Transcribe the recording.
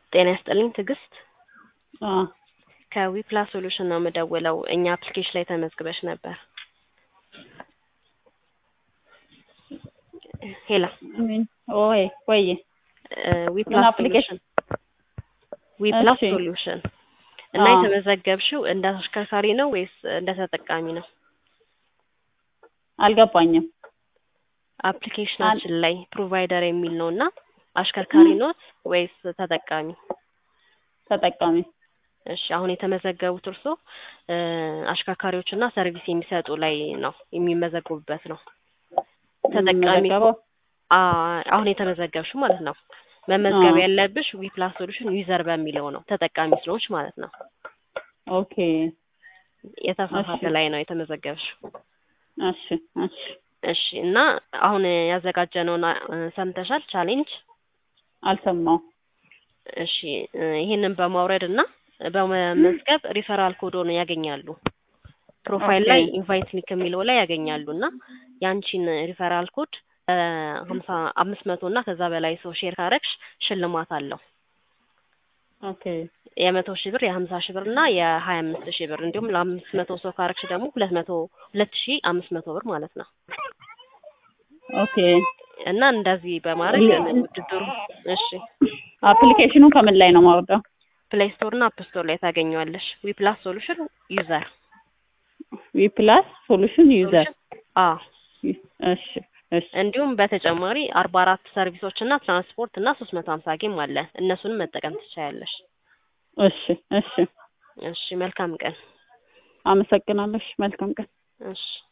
ጤና ይስጥልኝ ትዕግስት አዎ ከዊፕላስ ሶሉሽን ነው የምደውለው። እኛ አፕሊኬሽን ላይ ተመዝግበሽ ነበር። ሄላ ምን ኦይ ቆይ ዊፕላስ application? ሶሉሽን ዊፕላስ እሺ። ሶሉሽን እና አዎ። የተመዘገብሽው እንደ አሽከርካሪ ነው ወይስ እንደ ተጠቃሚ ነው? አልገባኝም። አፕሊኬሽናችን ላይ ፕሮቫይደር የሚል ነው እና አሽከርካሪ ኖት ወይስ ተጠቃሚ? ተጠቃሚ እሺ አሁን የተመዘገቡት እርሶ እ አሽከርካሪዎች እና ሰርቪስ የሚሰጡ ላይ ነው የሚመዘገቡበት ነው። ተጠቃሚ የምመዘገበው አ አሁን የተመዘገብሽው ማለት ነው። መመዝገብ አዎ። ያለብሽ ዊፕላስ ሶሉሽን ዩዘር በሚለው ነው ተጠቃሚ ስለሆንሽ ማለት ነው። ኦኬ የተሳሳተ እሺ። ላይ ነው የተመዘገብሽው። እሺ እሺ እሺ እና አሁን ያዘጋጀነውን አ- ሰምተሻል ቻሌንጅ አልሰማው እሺ እ ይህንን በማውረድ እና በመመዝገብ ሪፈራል ኮዶን ያገኛሉ። ፕሮፋይል ላይ ኦኬ። ኢንቫይት ሊንክ የሚለው ላይ ያገኛሉ እና ያንቺን ሪፈራል ኮድ ሀምሳ አምስት መቶ እና ከዛ በላይ ሰው ሼር ካረግሽ ሽልማት አለው። ኦኬ የመቶ ሺህ ብር የሀምሳ ሺህ ብር እና የሀያ አምስት ሺህ ብር እንዲሁም ለአምስት መቶ ሰው ካረግሽ ደግሞ ሁለት መቶ ሁለት ሺህ አምስት መቶ ብር ማለት ነው። ኦኬ እና እንደዚህ በማድረግ ውድድሩ እሺ አፕሊኬሽኑ ከምን ላይ ነው ማውረደው? ፕሌይ ስቶር እና አፕ ስቶር ላይ ታገኘዋለሽ። ዊፕላስ ሶሉሽን ዩዘር ዊፕላስ ሶሉሽን ዩዘር አዎ እሺ እሺ እንዲሁም በተጨማሪ አርባ አራት ሰርቪሶች እና ትራንስፖርት እና ሶስት መቶ ሀምሳ ጌም አለ። እነሱንም መጠቀም ትችያለሽ። እሺ እሺ እሺ መልካም ቀን። አመሰግናለሽ። መልካም ቀን። እሺ